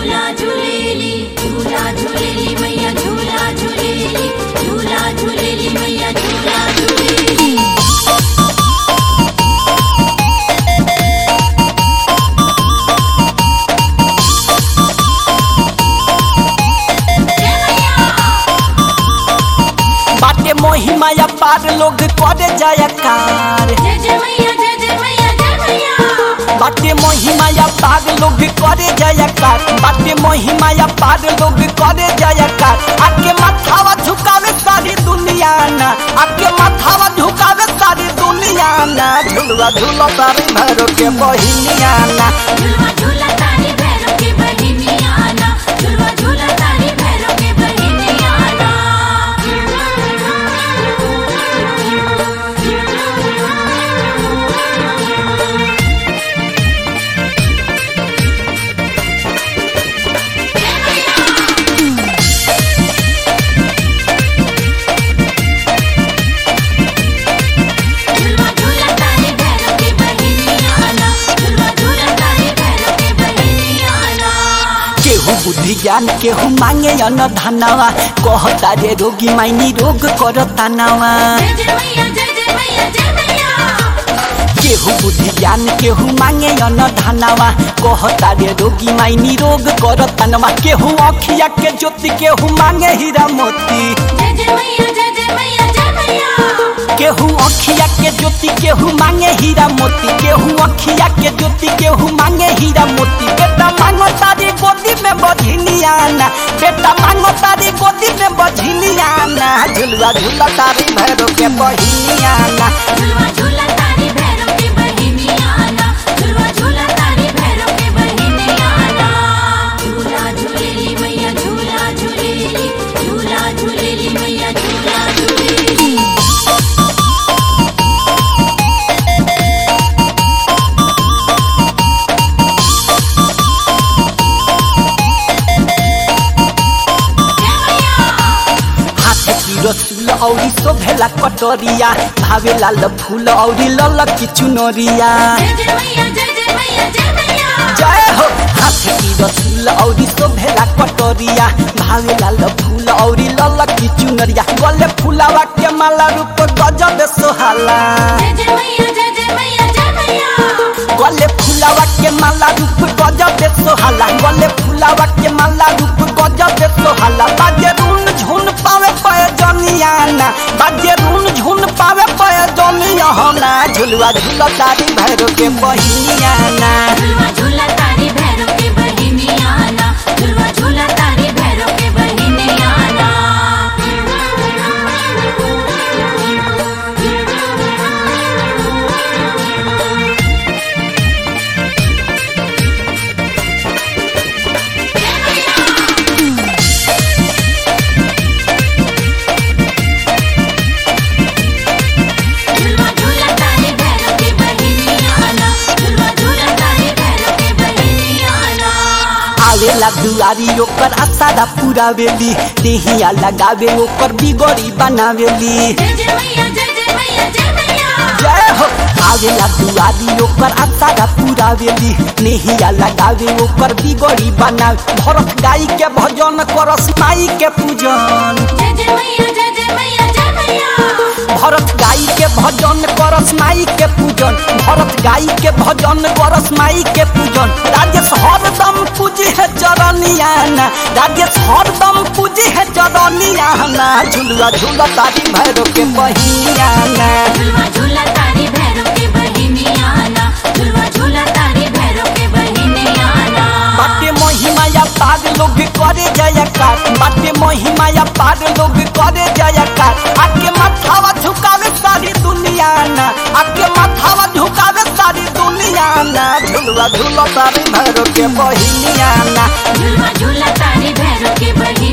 झूला झूलेली झूला झूलेली मैया झूला झूलेली झूला झूलेली मैया झूला झूलेली बाटे महिमाया पार लोग करे जयकार जय जय मैया जय जय मैया जय मैया बाटे महिमाया पार लोग करे जयकार बाटे महिमाया पार लोग करे जयकार आके माथावा झुकावे सारी दुनिया ना आके माथावा झुकावे सारी दुनिया ना झुलवा झूला तारे भैरो के बहिनिया ना झूला झूला तारी भैरव के बहिनिया आना झूला झूला तारी भैरव के बहिनिया आना झूला झूला तारी भैरव के बहिनिया आना झूला झूला तारी भैरव के बहिनिया आना केहू बुद्धि ज्ञान केहू मांगे अन धनवा कहता रे रोगी माइनी रोग करता नवा जय जय मैया जय जय मैया जय मैया केहू बुद्धि ज्ञान केहू मांगे अन धनवा कहता रे रोगी माइनी रोग करता नवा केहू अखिया के ज्योति केहू मांगे हीरा मोती जय जय मैया जय जय मैया जय मैया केहू अखिया के ज्योति केहू मांगे हीरा मोती केहू अखिया के ज्योति केहू मांगे हीरा मोती बेटा मांगो तारी गोदी में बझिनिया ना बेटा मांगो तारी गोदी में बझिनिया ना झुलवा झूला तारी भैरो के बहिनिया ना झूला झूला तारी भैरव के बहिनिया आना झूला झूला तारी भैरव के बहिनिया आना झूला झूलेली मैया झूला झूलेली झूला झूलेली मैया झूला झूलेली हाथ की रसूल औरी शोभेला कटोरिया भावे लाल फूल औरी लल की चुनरिया जय जय मैया जय जय मैया जय मैया जय हो हाथ की रसूल औरी शोभेला कटोरिया भावे लाल फूल औरी लल की चुनरिया गले फूलावा के माला रूप गजब सोहाला जय जय मैया जय जय मैया जय मैया गले फूलावा के माला रूप गजब सोहाला गले फूलावा के माला रूप गजब सोहाला बाजे रून झुन पावे पय जनिया ना बाजे रून झुन पावे पय जनिया ना झुलवा झुला तारी भैरो के बहिनिया ना झूला झूला तारी भैरव के बहिनिया आना झूला झूला तारी भैरव के बहिनिया आना झूला झूला तारी भैरव के बहिनिया आना झूला झूला तारी भैरव के बहिनिया आना आवेला दुआरी ओकर आसारा पूरा वेली देहिया लगावे ओकर बिगड़ी बनावेली जय जय मैया जय जय मैया जय मैया जय हो आवेला दुआरी ओकर आसारा पूरा वेली नेहिया लगावे ओकर बिगड़ी बनावे भरत गाई के भजन करस माई के पूजन जय जय मैया जय जय मैया जय मैया भरत गाई के भजन करस माई के पूजन भरत गाई के भजन करस माई के पूजन राजेश हरदम पूजी है चरनिया ना राजेश हरदम पूजी है चरनिया ना झुलुआ झूला तारी भैरो के बहिनिया ना झूला झूला तारी भैरव के बहिनिया आना झूला झूला तारी भैरव के बहिनिया आना बाटे महिमाया पाग लोग करे जयकार बाटे महिमाया पाग लोग करे जयकार आके माथावा झुकावे सारी दुनिया ना आके माथावा झुकावे सारी दुनिया ना झुलवा झूला तारी भैरो के बहिनिया ना झूला झूला तारी भैरव के बहिनिया